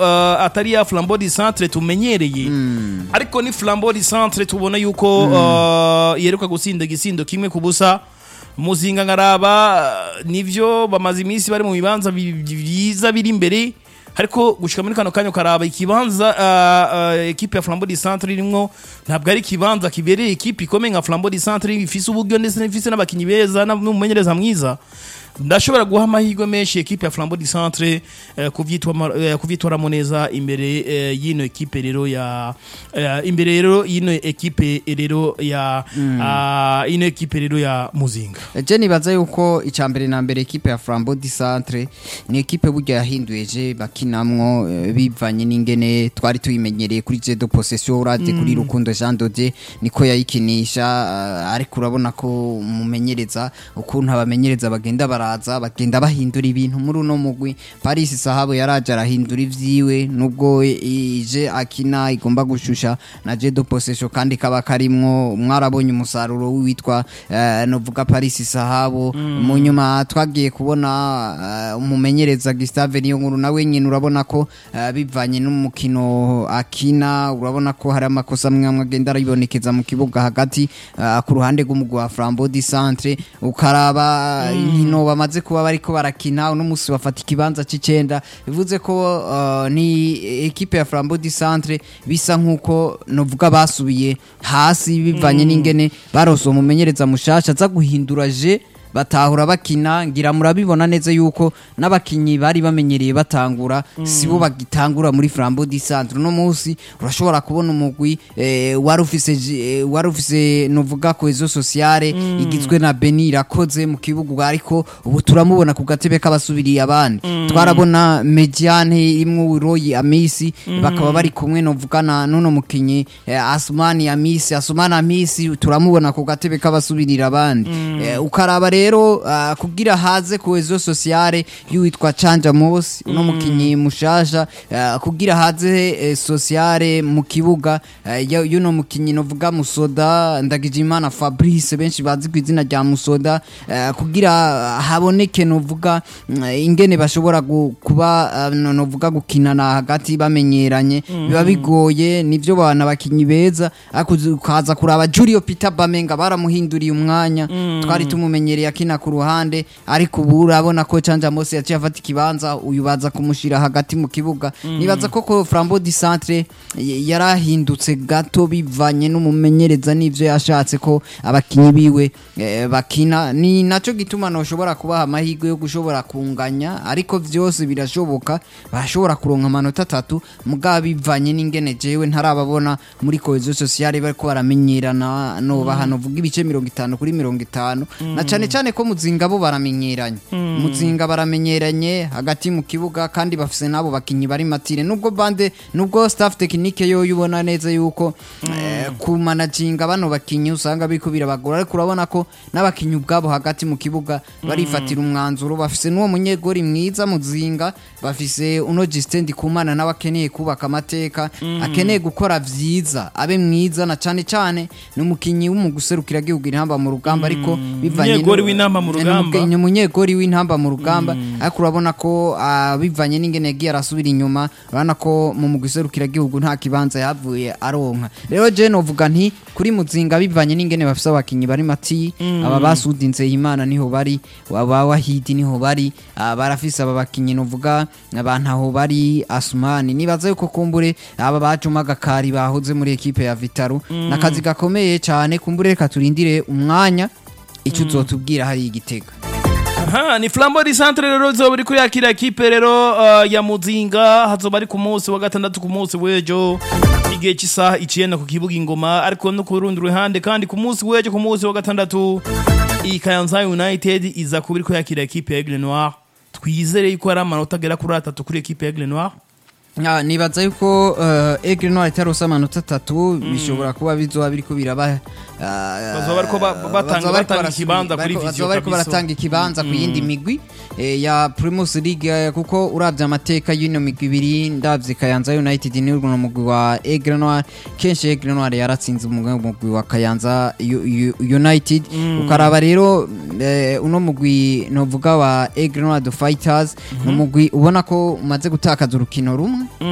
uh, atari ya flambeau du centre tumenyereye ariko ni flambeau du centre tubona yuko uh, yeruka gutsinda igisindo kimwe ku busa muzinga ngaraba uh, nivyo bamaze iminsi bari mu bibanza bi- byiza biri imbere ariko gushika muri kano kanya ukaraba ikibanza uh, uh, ekipe ya flambeau du centre irimwo ntabwo ari ikibanza kibereye ekipe ikomeye nka flambeau du centre ifise uburyo ndetse n'ifise n'abakinyi beza n'umumenyereza mwiza ndashobora guha amahirwe menshi ekipe ya flambeau du centre eh, kuvyitwama- eh, kuvyitoramo neza imbere eh, y'ino ekipe rero ya eh, imbere rero y'ino ekipe rero ya ah, ino ekipe rero ya muzinga je nibaza yuko icya mbere na mbere ekipe ya flambeau du centre ni ekipe burya yahinduye je bakinamwo eh, bivanye n'ingene twari tuyimenyereye kuri je de possession uravye kuri rukundo jean dode niko yayikinisha eh, ariko urabona ko umumenyereza ukuntu abamenyereza bagenda baraza bagenda bahindura ibintu muri uno mugwi paris sahabo yaraje arahindura ivyiwe nubwo ije akina igomba gushusha na je de possession kandi kaba karimwo mwarabonye umusaruro witwa uh, novuga paris sahabo mu nyuma twagiye kubona eh, umumenyereza Gustave niyo nkuru nawe nyine urabona ko eh, bivanye n'umukino akina urabona ko hari amakosa amwe amwe agenda aribonekeza mu kibuga hagati eh, ku ruhande rw'umugwi wa Flambeau du Centre ukaraba inkino bamaze kuba bariko barakina uno musi bafata ikibanza c'icenda bivuze ko eh, ni ekipe ya Flambeau du Centre bisa nkuko novuga basubiye hasi bivanye n'ingene barose umumenyereza mushasha aza guhindura je batahura bakina ngira murabibona neza yuko n'abakinyi bari bamenyereye batangura sibo bagitangura muri Flambeau du Centre no munsi urashobora kubona umugwi eh, wari ufise ji- eh, wari ufise novuga cohesion sociale igizwe na Beni irakoze mu kibuga ariko ubu turamubona ku gatebe k'abasubiriye abandi twarabona Mediane imwe Roy Amisi bakaba bari kumwe novugana nuno mukinyi eh, Asmani Amisi Asmani Amisi turamubona ku gatebe k'abasubirira abandi Eh, ukaraba rero ah, kugira haze cohesion sociale y'uwitwa Canja Mosi uno mukinyi mushasha ah, kugira haze eh, sociale mu kibuga eh, ya- y'uno mukinyi novuga Musoda Ndagijimana Fabrice benshi bazi ku izina rya Musoda eh, kugira haboneke novuga mm, ingene bashobora gu- kuba ah, no- novuga gukinana hagati bamenyeranye biba bigoye nivyo bana bakinyi beza ariko uzi- ukaza kuraba Julio Peter Bamenga baramuhinduriye umwanya twari tumumenyereye akina ku ruhande ariko ubu urabona ko Canja Mose yaciye afata ikibanza uyu baza kumushira hagati mu kibuga nibaza ko ko Flambeau du Centre y- yarahindutse gato bivanye n'umumenyereza n'ivyo yashatse ko abakinyi biwe eh, bakina ni naco gituma noshobora kubaha amahirwe yo gushobora kunganya ariko vyose birashoboka bashobora kuronka amanota atatu mugabo bivanye n'ingene jewe ntarababona muri cohesion sociale bariko baramenyerana nobaha novuga ibice mirongo itanu kuri mirongo itanu na cane cane ko muzinga bo baramenyeranye muzinga baramenyeranye hagati mu kibuga kandi bafise nabo bakinyi bari matire nubwo bande nubwo staff technique yo yubona neza yuko eh, ku managinga bano bakinyi usanga biko birabagora ariko urabona ko n'abakinyi ubwabo hagati mu kibuga barifatira umwanzuro bafise n'uwo munyegori mwiza muzinga bafise uno Justin Ndikumana nawe akeneye kubaka amateka akeneye gukora vyiza abe mwiza na cane cane ni umukinyi w'umuguserukira gihugu intamba mu rugamba ariko bivanye Umunyegori no- w'intamba mu ni rugamba. umukinyi ni umunyegori w'intamba mu rugamba ariko urabona ko ah, bivanye n'ingene yagiye arasubira inyuma urabona ko mu muguserukira gihugu nta kibanza yavuye aronka rero je novuga nti kuri muzinga bivanye n'ingene bafise abakinyi bari mati aba basudinze imana niho bari aba wahidi niho bari ah, barafise aba bakinyi novuga abantu aho bari asumani nibaza yuko kumbure aba bajuma gakari bahoze muri ekipe ya Vitaro nakazi gakomeye cyane kumbure reka turindire umwanya icyo uzotubwira hari igitega Aha, ni Flambeau du Centre rero zoba iri kuyakira ekipe rero uh, ya Muzinga hazoba ari ku munsi wa gatandatu ku munsi w'ejo igihe cy'isaha icenda ku kibuga ingoma ariko no ku rundi ruhande kandi ku munsi w'ejo ku munsi wa gatandatu iyi Kayanza United iza kuba iri kuyakira ekipe ya Aigle Noir twizere yuko hari amanota agera kuri atatu kuri ekipe ya Aigle Noir Ah, nibaza yuko uh, Aigle Noir itarosa amanota atatu bishobora kuba bizoba biriko biraba ah, Bazoba bariko ba- batanga- bazoba bariko batanga barasubi- ikibanza kuri bariko- Vision bazoba bariko kabisa. baratanga ikibanza ku yindi migwi eh, ya Primus League eh, kuko uravye amateka y'ino migwi ibiri ndavye Kayanza United ni urwo mugwi wa Aigle Noir kenshi Aigle Noir yaratsinze umugwi umugwi wa Kayanza U- U- United ukaraba rero eh, uno mugwi novuga wa Aigle Noir the Fighters ni umugwi ubona ko umaze gutakaza urukino rumwe